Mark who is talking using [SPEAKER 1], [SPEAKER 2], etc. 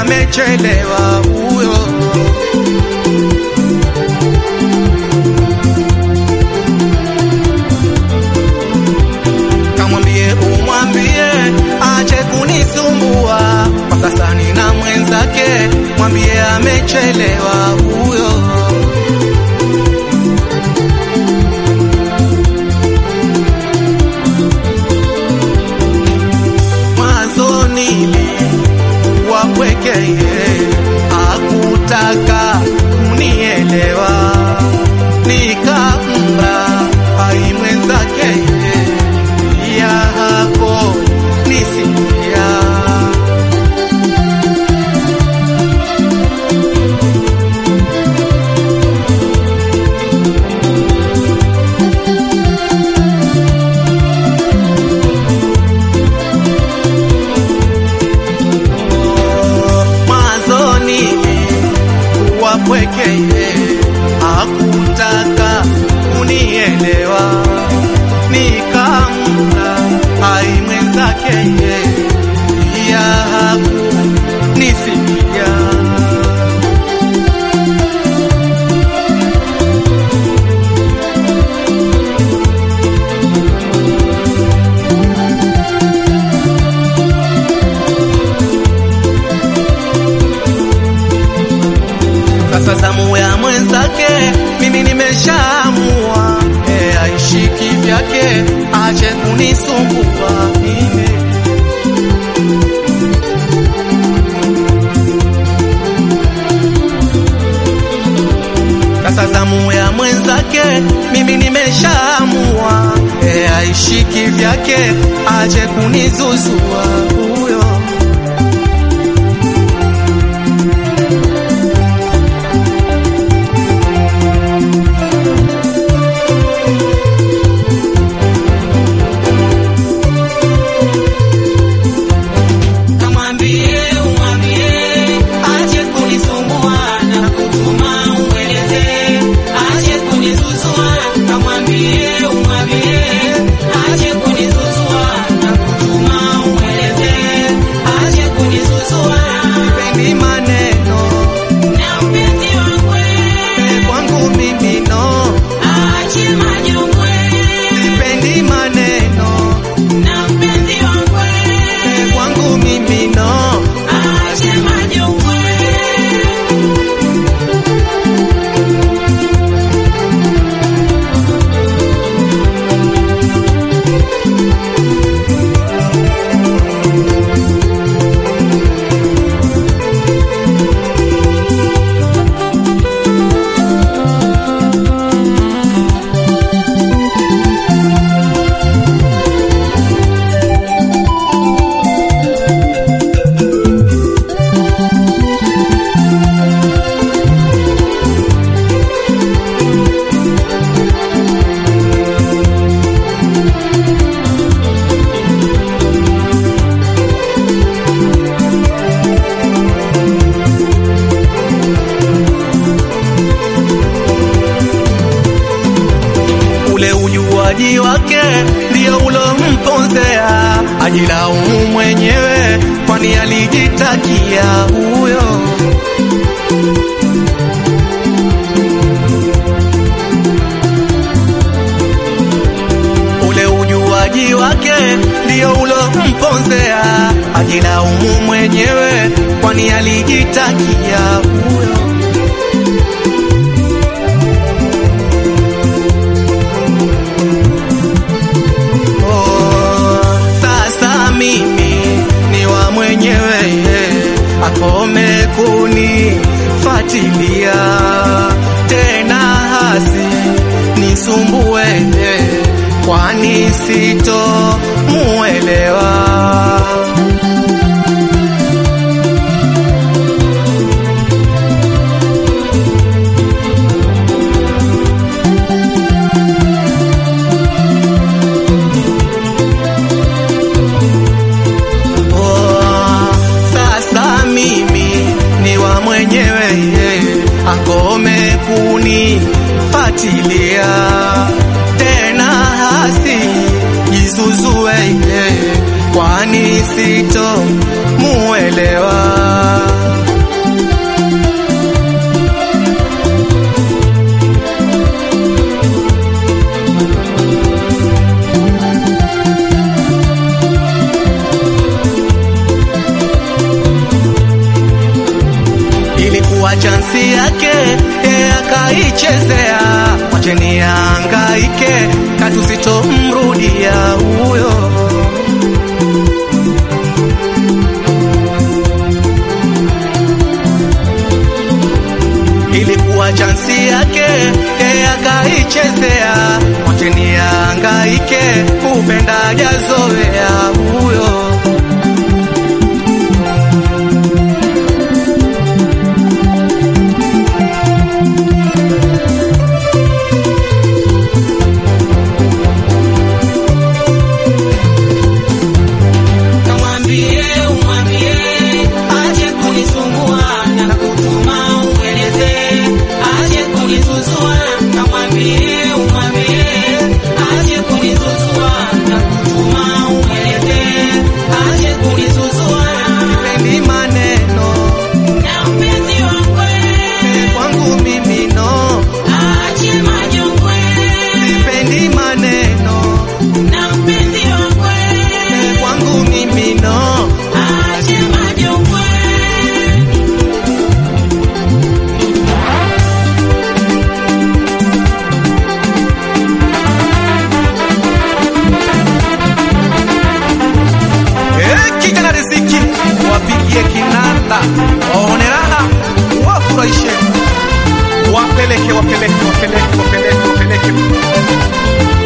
[SPEAKER 1] amechelewa huyo. Kamwambie umwambie ache kunisumbua, kwa sasa nina mwenzake, mwambie amechelewa huyo. Mwanzo nilikuwa pwekeye, hakutaka kunielewa, nikampa hai mwenzake ya hapo nisikia mwanzoni kuwa pwekeye, hakutaka kunielewa, nikampa hai mwenzake ya hakunisikia. Sasa zamu ya mwenzake, mimi nimeshaamua, e, aishiki vyake, ache kunisumbua mimi. Sasa zamu ya mwenzake, mimi nimeshaamua, e, aishiki vyake, ache kunizuzua huyo.
[SPEAKER 2] Kamwambie umwambie ache kunisumbua na kutuma umweleze ache kunizuzua. Kamwambie umwambie ache kunizuzua na kutuma umweleze ache kunizuzua.
[SPEAKER 1] Sipendi maneno
[SPEAKER 2] Na mpenzi wangu
[SPEAKER 1] e, kwangu mimi no,
[SPEAKER 2] ache majongwe.
[SPEAKER 1] sipendi maneno
[SPEAKER 2] Na mpenzi wangu
[SPEAKER 1] e, kwangu mimi no.
[SPEAKER 2] ache majongwe.
[SPEAKER 1] ule ujuaji wake ndio ulomponzea, ajilaumu mwenyewe, kwani alijitakia huyo. Ule ujuaji wake ndio ulomponzea, ajilaumu mwenyewe, kwani alijitakia huyo. Oh, sasa mimi ni wa mwenyewe yeah. Akome kunifatilia tena hasi nisumbue yeah. Kwani sito muelewa Oh, sasa mimi ni wa mwenyewe yeah. Akome kunifatilia tena hasi jizuzue yeah. Kwani sito muelewa ilikuwa chansi yake yeye akaichezea, wacheni angaike, katusitomrudia huyo. ilikuwa chansi yake yeye akaichezea, wacheni angaike, kupenda jazoea huyo.
[SPEAKER 2] Kamwambie umwambie aje kunisumbua na kutuma umweleze aje kunizuzua. Kamwambie umwambie aje kunizuzua na kutuma umweleze aje kunizuzua.
[SPEAKER 1] Sipendi maneno
[SPEAKER 2] Na mpenzi wangwe
[SPEAKER 1] kwangu mimi no,
[SPEAKER 2] aje majongwe.
[SPEAKER 1] sipendi maneno
[SPEAKER 2] Na mpenzi wangwe
[SPEAKER 1] kwangu mimi no.
[SPEAKER 2] aje majongwe.
[SPEAKER 1] Eh, kijana riziki wapigie kinanda waone raha wafurahishe wapeleke wapeleke wapeleke wapeleke wapeleke